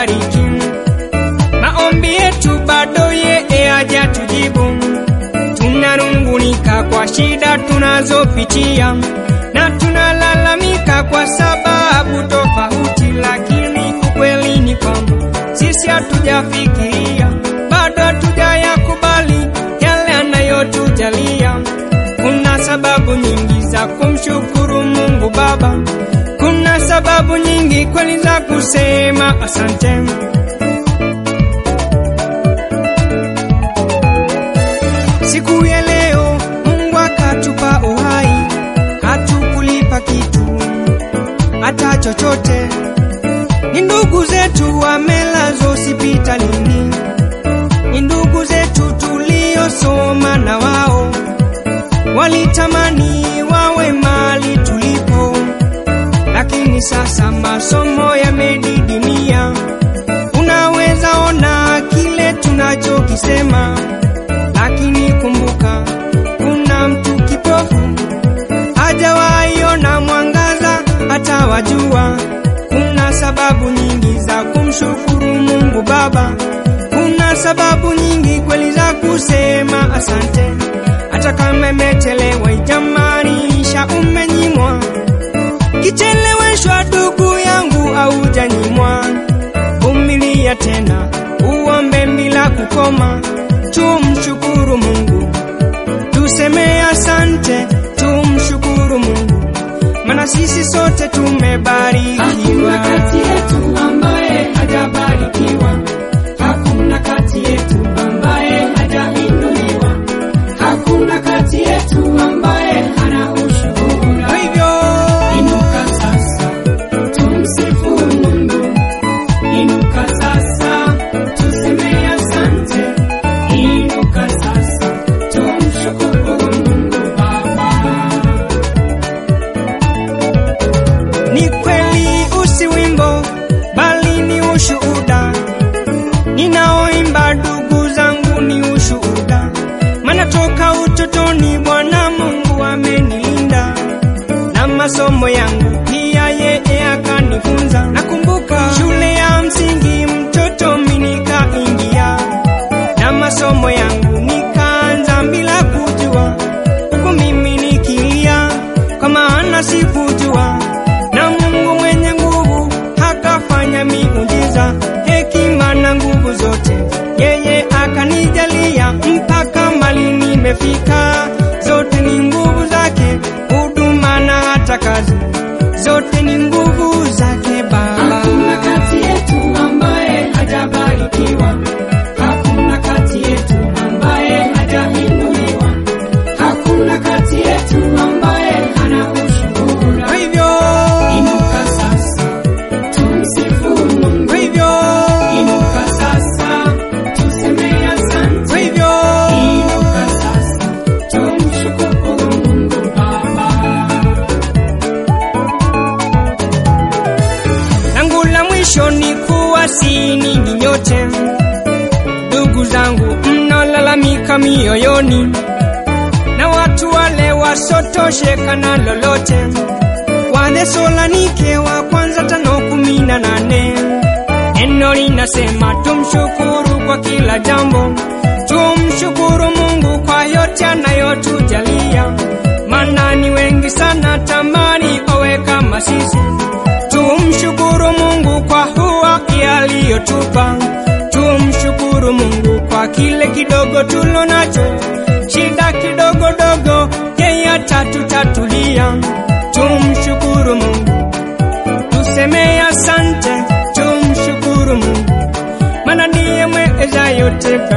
hatubariki. Maombi yetu bado yeye hajatujibu. Tunanungunika kwa shida tunazopitia na tunalalamika kwa sababu tofauti, lakini ukweli ni kwamba sisi hatujafikiria, bado hatujayakubali yale anayotujalia. Kuna sababu nyingi za kumshukuru Mungu Baba, kuna sababu nyingi kweli za kusema asante. Siku ya leo Mungu akatupa uhai, hatukulipa kitu hata chochote. Ni ndugu zetu wamelazwa hospitalini, ni ndugu zetu tuliosoma na wao, walitamani wawe mali tulipo, lakini sasa masomo yamedidimia. Unaweza ona kile tunachokisema lakini kumbuka, kuna mtu kipofu hajawahi ona mwangaza hata wajua. Kuna sababu nyingi za kumshukuru Mungu Baba, kuna sababu nyingi kweli za kusema asante, hata kama imechelewa, ijamaanisha umenyimwa. Kicheleweshwa ndugu yangu, aujanyimwa. Vumilia tena, uombe bila kukoma tumshukuru Mungu, tuseme asante, tumshukuru Mungu, maana sisi sote tumebarikiwa. Hakuna kati yetu ambaye hajabarikiwa, hakuna kati yetu ambaye hajainuliwa, hakuna kati yetu ambaye hana ushuhuda. Kwa hivyo Inuka sasa, tumsifu Mungu. Inuka sasa, tuseme asante. Inuka sasa, tumshukuru Mungu Baba. ni kweli, usi wimbo bali ni ushuhuda. Ninaoimba ndugu zangu ni ushuhuda, maana toka utotoni Bwana Mungu amenilinda na masomo yangu pia yeye akanifunza. Nakumbuka shule ya msingi mtoto mimi nikaingia na masomo yangu nikaanza bila kujua, huku mimi nikilia kwa maana sikujua, na Mungu mwenye nguvu akafanya miujiza, hekima na nguvu zote yeye akanijalia mpaka mali nimefika. Zote ni nguvu zake, huduma na hata kazi, zote ni nguvu zake Baba. Hakuna kati yetu ambaye hajabarikiwa, hakuna kati yetu ambaye hajainuliwa, hakuna kati yetu ambaye hana ushuhuda. Kwa hivyo, Inuka sasa, tumsifu Mungu. kwa hivyo, Inuka sasa, tuseme asante. kwa hivyo Inuka sasa, tumshukuru Mungu Baba. langu la mwisho ni kuwasihi ninyi nyote, ndugu zangu mnaolalamika mioyoni, na watu wale wasotosheka na lolote. Wathesalonike wa kwanza tano kumi na nane neno linasema tumshukuru kwa kila jambo, tumshukuru Mungu kwa yote anayotujalia, maana ni wengi sana tamani owe kama sisi Tumshukuru Mungu kwa huwa aliyotupa. Tumshukuru Mungu kwa kile kidogo tulo nacho, shida kidogo dogo yeye atatutatulia. Tumshukuru Mungu, tuseme asante. Tumshukuru Mungu, maana ndiye mweza yote.